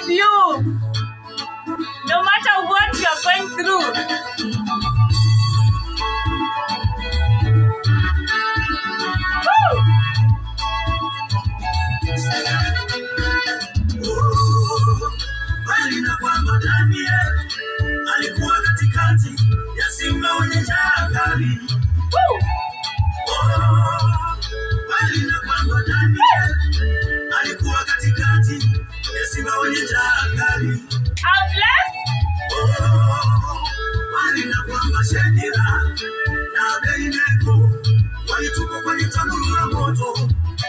with you. No matter what you are going through. Woo! bali na kwamba Daniel alikuwa katikati ya simba wenye njaa kali. Woo! Oh, bali na kwamba Daniel alikuwa katikati ya simba wenye njaa kali. I'm blessed. Oh, bali na kwamba Shadraka na Abednego walitupwa kwenye tanuru la moto.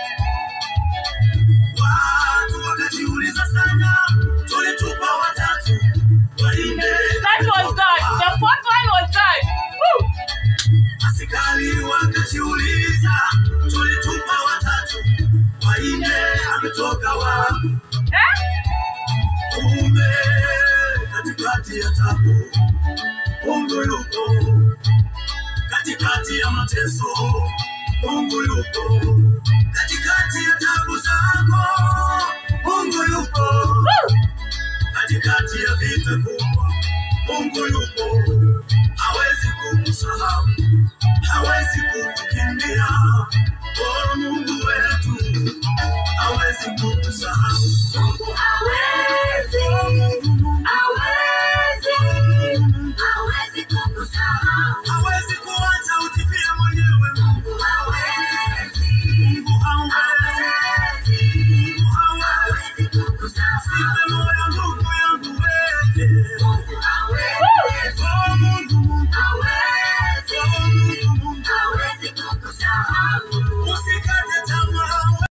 Watu wakajiuliza sana, tulitupa watatu, wanne That was God. The fourth one was God. Woo! Askari wakajiuliza, tulitupa watatu, wanne ametoka wapi? Eh? Kumbe katikati ya tabu, Mungu yuko katikati ya mateso, Mungu yuko